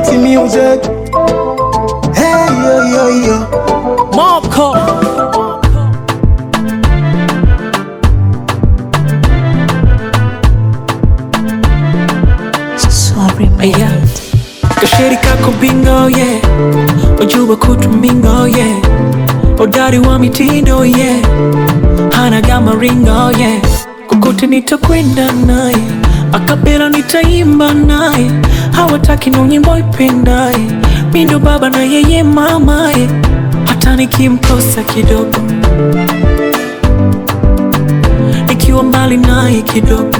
City music. Hey yo yo yo. Marco Sorry, Aya Kasheri kako bingo yeah Wajuba kutu mingo yeah Odari wa mitindo yeah Hana gama ringo yeah Kokote nitakwenda naye Akapela nitaimba naye Hawataki no nyimbo ipendaye Mindo baba na yeye mamaye Hata nikimkosa kidogo Nikiwa mbali naye kidogo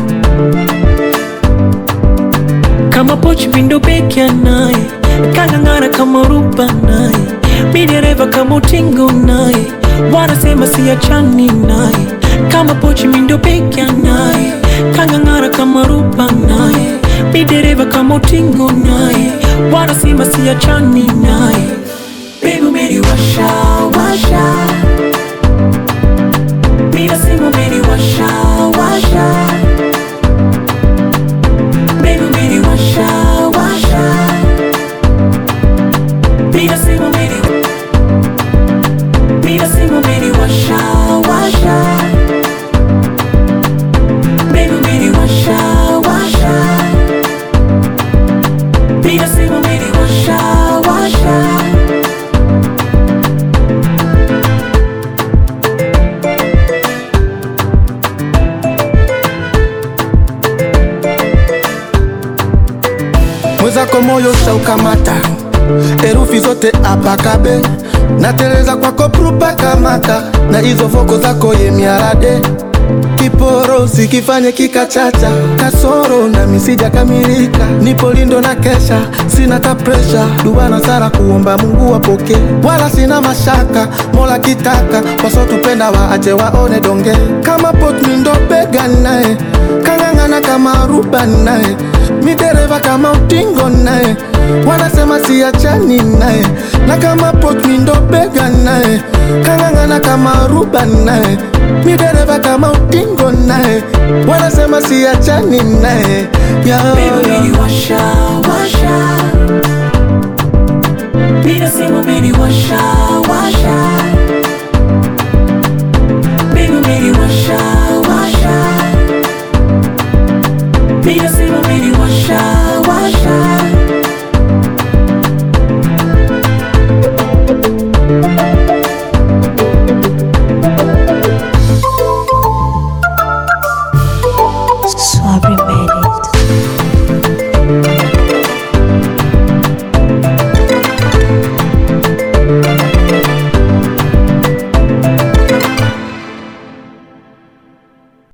kama pochi vindo pekya naye kang'ang'ana kama ruba naye mi dereva kama utingo naye wanasema siachani naye kama pochi mindo pekya naye kang'ang'ana kama ruba naye mi dereva kama utingo naye wanasema siachani naye Baby umeniwasha washa mi nasema umeniwasha washa Baby, umeni washa washa. Mina sema umeni Mina sema umeni washa washa. Baby, umeni washa washa. Mina sema umeni washa washa. Mwezako moyo shaukamata, herufi zote apakabe, nateleza kwako prupa kamata, na hizo voko zako ye miarade kiporo sikifanye kikachacha kasoro na misija kamilika nipo lindo na kesha sina ta presha dua na sara kuomba Mungu wapoke wala sina mashaka mola kitaka wasotupenda waache waone donge kama pot mindo bega naye kang'ang'ana kama ruba naye midereva kama utingo naye wanasema siachani naye na kama pot mindo bega naye kang'ang'ana kama ruba naye midereva kama utingo naye wanasema siachani naye yeah, Baby, yeah. umeni washa washa. Mina sema umeni washa washa. Baby, umeni washa washa. Mina sema umeni washa washa.